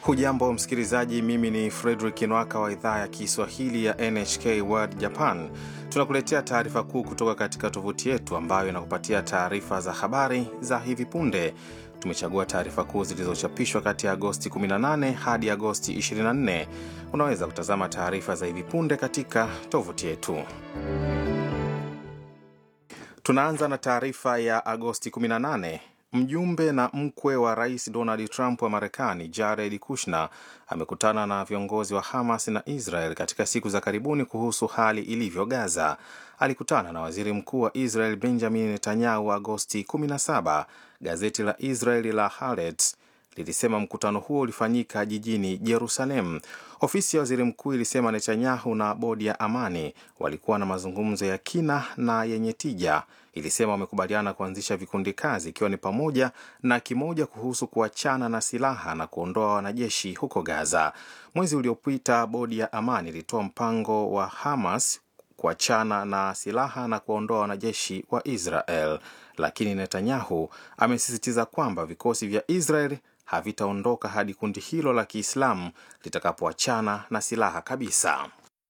Hujambo msikilizaji, mimi ni Fredrik Nwaka wa idhaa ya Kiswahili ya NHK World Japan. Tunakuletea taarifa kuu kutoka katika tovuti yetu ambayo inakupatia taarifa za habari za hivi punde. Tumechagua taarifa kuu zilizochapishwa kati ya Agosti 18 hadi Agosti 24. Unaweza kutazama taarifa za hivi punde katika tovuti yetu. Tunaanza na taarifa ya Agosti 18. Mjumbe na mkwe wa rais Donald Trump wa Marekani, Jared Kushner, amekutana na viongozi wa Hamas na Israel katika siku za karibuni kuhusu hali ilivyo Gaza. Alikutana na waziri mkuu wa Israel Benjamin Netanyahu Agosti 17. Gazeti la Israeli la Haaretz lilisema mkutano huo ulifanyika jijini Jerusalem. Ofisi ya waziri mkuu ilisema Netanyahu na bodi ya amani walikuwa na mazungumzo ya kina na yenye tija. Ilisema wamekubaliana kuanzisha vikundi kazi, ikiwa ni pamoja na kimoja kuhusu kuachana na silaha na kuondoa wanajeshi huko Gaza. Mwezi uliopita, bodi ya amani ilitoa mpango wa Hamas kuachana na silaha na kuwaondoa wanajeshi wa Israel, lakini Netanyahu amesisitiza kwamba vikosi vya Israel havitaondoka hadi kundi hilo la Kiislamu litakapoachana na silaha kabisa.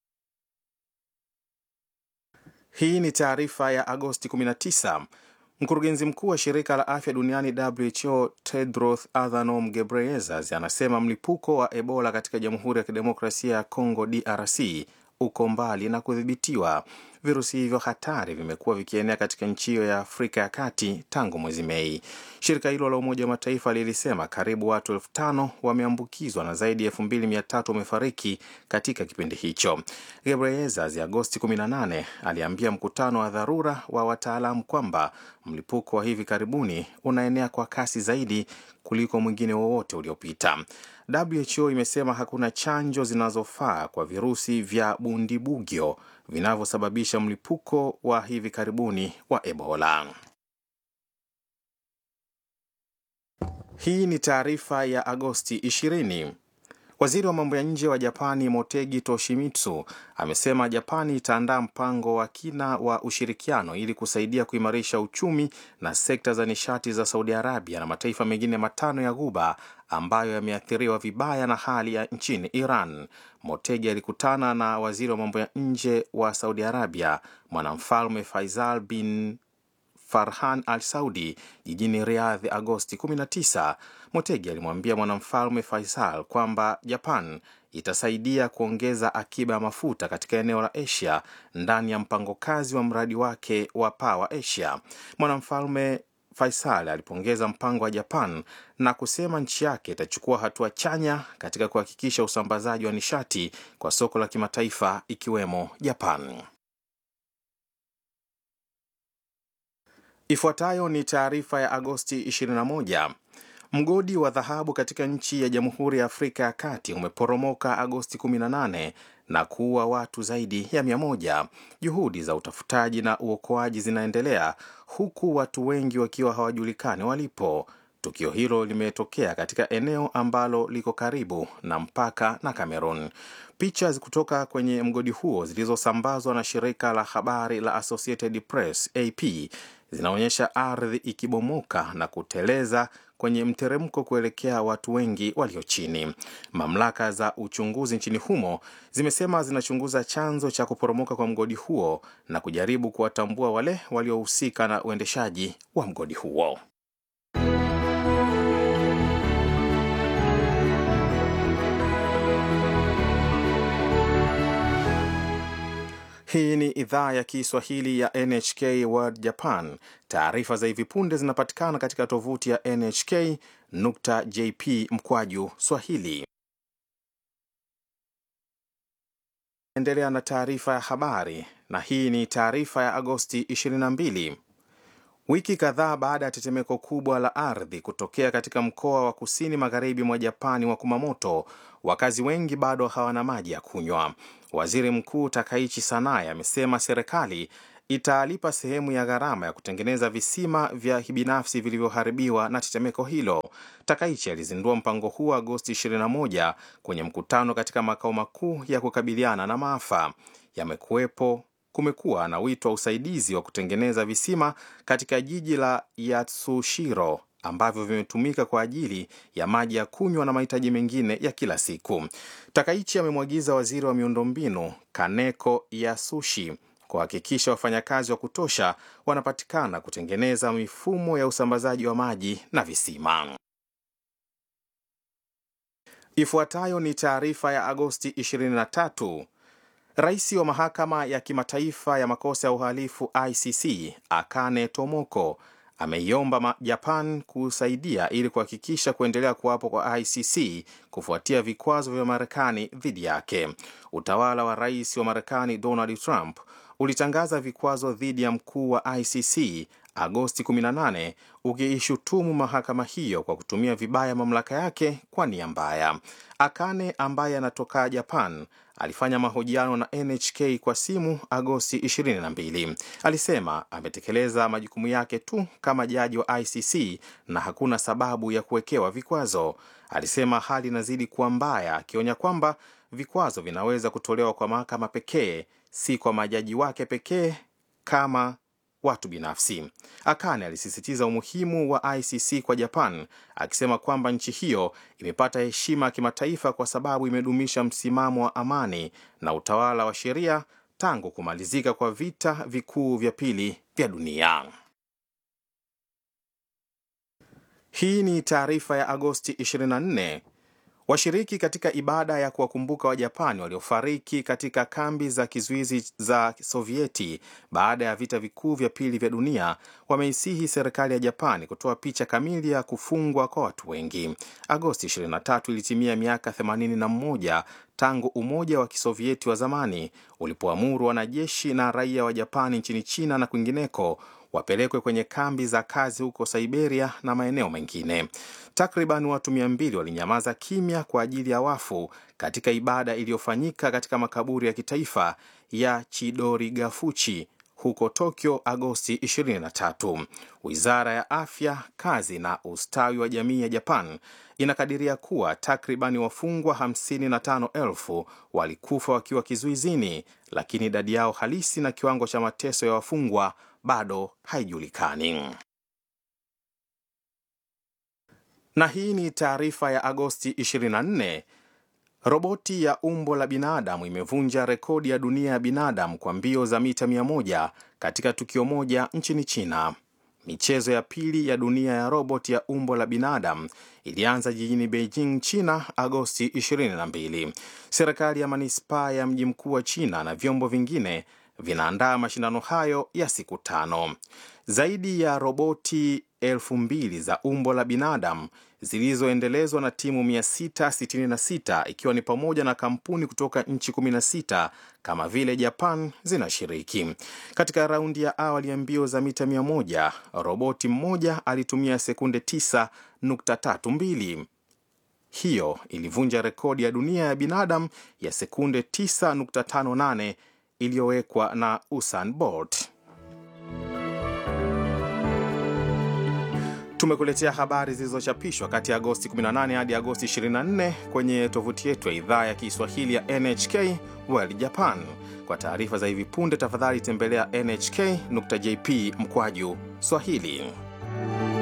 Hii ni taarifa ya Agosti 19. Mkurugenzi mkuu wa shirika la afya duniani WHO Tedros Adhanom Ghebreyesus anasema mlipuko wa Ebola katika Jamhuri ya Kidemokrasia ya Kongo DRC uko mbali na kudhibitiwa. Virusi hivyo hatari vimekuwa vikienea katika nchi hiyo ya Afrika ya Kati tangu mwezi Mei. Shirika hilo la Umoja wa Mataifa lilisema karibu watu elfu tano wameambukizwa na zaidi ya elfu mbili mia tatu wamefariki katika kipindi hicho. Gebreyesus Agosti 18 aliambia mkutano wa dharura wa wataalamu kwamba mlipuko wa hivi karibuni unaenea kwa kasi zaidi kuliko mwingine wowote uliopita. WHO imesema hakuna chanjo zinazofaa kwa virusi vya bundibugyo vinavyosababisha mlipuko wa hivi karibuni wa Ebola. Hii ni taarifa ya Agosti 20. Waziri wa mambo ya nje wa Japani Motegi Toshimitsu amesema Japani itaandaa mpango wa kina wa ushirikiano ili kusaidia kuimarisha uchumi na sekta za nishati za Saudi Arabia na mataifa mengine matano ya Ghuba ambayo yameathiriwa vibaya na hali ya nchini Iran. Motegi alikutana na waziri wa mambo ya nje wa Saudi Arabia mwanamfalme Faisal bin Farhan Al Saudi jijini Riyadh Agosti 19. Motegi alimwambia mwanamfalme Faisal kwamba Japan itasaidia kuongeza akiba ya mafuta katika eneo la Asia ndani ya mpango kazi wa mradi wake wa Power Asia. Mwanamfalme Faisal alipongeza mpango wa Japan na kusema nchi yake itachukua hatua chanya katika kuhakikisha usambazaji wa nishati kwa soko la kimataifa ikiwemo Japan. Ifuatayo ni taarifa ya Agosti 21. Mgodi wa dhahabu katika nchi ya Jamhuri ya Afrika ya Kati umeporomoka Agosti 18 na kuua watu zaidi ya mia moja. Juhudi za utafutaji na uokoaji zinaendelea huku watu wengi wakiwa hawajulikani walipo. Tukio hilo limetokea katika eneo ambalo liko karibu na mpaka na Cameroon. Picha kutoka kwenye mgodi huo zilizosambazwa na shirika la habari la Associated Press AP zinaonyesha ardhi ikibomoka na kuteleza kwenye mteremko kuelekea watu wengi walio chini. Mamlaka za uchunguzi nchini humo zimesema zinachunguza chanzo cha kuporomoka kwa mgodi huo na kujaribu kuwatambua wale waliohusika na uendeshaji wa mgodi huo. Hii ni idhaa ya Kiswahili ya NHK World Japan. Taarifa za hivi punde zinapatikana katika tovuti ya nhk.jp mkwaju swahili. Endelea na taarifa ya habari, na hii ni taarifa ya Agosti 22. Wiki kadhaa baada ya tetemeko kubwa la ardhi kutokea katika mkoa wa kusini magharibi mwa Japani wa Kumamoto, wakazi wengi bado hawana maji ya kunywa. Waziri Mkuu Takaichi Sanae amesema serikali italipa sehemu ya gharama ya kutengeneza visima vya kibinafsi vilivyoharibiwa na tetemeko hilo. Takaichi alizindua mpango huo Agosti 21 kwenye mkutano katika makao makuu ya kukabiliana na maafa. Yamekuwepo kumekuwa na wito wa usaidizi wa kutengeneza visima katika jiji la Yatsushiro ambavyo vimetumika kwa ajili ya maji ya kunywa na mahitaji mengine ya kila siku. Takaichi amemwagiza waziri wa miundombinu Kaneko Yasushi kuhakikisha wafanyakazi wa kutosha wanapatikana kutengeneza mifumo ya usambazaji wa maji na visima. Ifuatayo ni taarifa ya Agosti 23. Rais wa mahakama ya kimataifa ya makosa ya uhalifu ICC Akane Tomoko ameiomba Japan kusaidia ili kuhakikisha kuendelea kuwapo kwa ICC kufuatia vikwazo vya Marekani dhidi yake. Utawala wa rais wa Marekani Donald Trump ulitangaza vikwazo dhidi ya mkuu wa ICC Agosti 18 ukiishutumu mahakama hiyo kwa kutumia vibaya mamlaka yake kwa nia mbaya. Akane ambaye anatoka Japan alifanya mahojiano na NHK kwa simu Agosti 22. Alisema ametekeleza majukumu yake tu kama jaji wa ICC na hakuna sababu ya kuwekewa vikwazo. Alisema hali inazidi kuwa mbaya, akionya kwamba vikwazo vinaweza kutolewa kwa mahakama pekee, si kwa majaji wake pekee kama watu binafsi. Akane alisisitiza umuhimu wa ICC kwa Japan, akisema kwamba nchi hiyo imepata heshima ya kimataifa kwa sababu imedumisha msimamo wa amani na utawala wa sheria tangu kumalizika kwa vita vikuu vya pili vya dunia. Hii ni taarifa ya Agosti 24. Washiriki katika ibada ya kuwakumbuka Wajapani waliofariki katika kambi za kizuizi za Sovieti baada ya vita vikuu vya pili vya dunia wameisihi serikali ya Japani kutoa picha kamili ya kufungwa kwa watu wengi. Agosti 23 ilitimia miaka 81 tangu Umoja wa Kisovieti wa zamani ulipoamuru wanajeshi na raia wa Japani nchini China na kwingineko wapelekwe kwenye kambi za kazi huko Siberia na maeneo mengine. Takriban watu mia mbili walinyamaza kimya kwa ajili ya wafu katika ibada iliyofanyika katika makaburi ya kitaifa ya Chidorigafuchi huko Tokyo Agosti 23. Wizara ya Afya, Kazi na Ustawi wa Jamii ya Japan inakadiria kuwa takribani wafungwa 55,000 walikufa wakiwa kizuizini, lakini idadi yao halisi na kiwango cha mateso ya wafungwa bado haijulikani. Na hii ni taarifa ya Agosti 24. Roboti ya umbo la binadamu imevunja rekodi ya dunia ya binadamu kwa mbio za mita 100 katika tukio moja nchini China. Michezo ya pili ya dunia ya roboti ya umbo la binadamu ilianza jijini Beijing, China, Agosti 22. Serikali ya manispaa ya mji mkuu wa China na vyombo vingine vinaandaa mashindano hayo ya siku tano. Zaidi ya roboti elfu mbili za umbo la binadamu zilizoendelezwa na timu 666 ikiwa ni pamoja na kampuni kutoka nchi 16 kama vile Japan zinashiriki. Katika raundi ya awali ya mbio za mita 100, roboti mmoja alitumia sekunde 9.32. Hiyo ilivunja rekodi ya dunia ya binadamu ya sekunde 9.58 iliyowekwa na Usain Bolt. Tumekuletea habari zilizochapishwa kati ya Agosti 18 hadi Agosti 24 kwenye tovuti yetu ya idhaa ya Kiswahili ya NHK World Japan. Kwa taarifa za hivi punde, tafadhali tembelea nhk.jp mkwaju Swahili.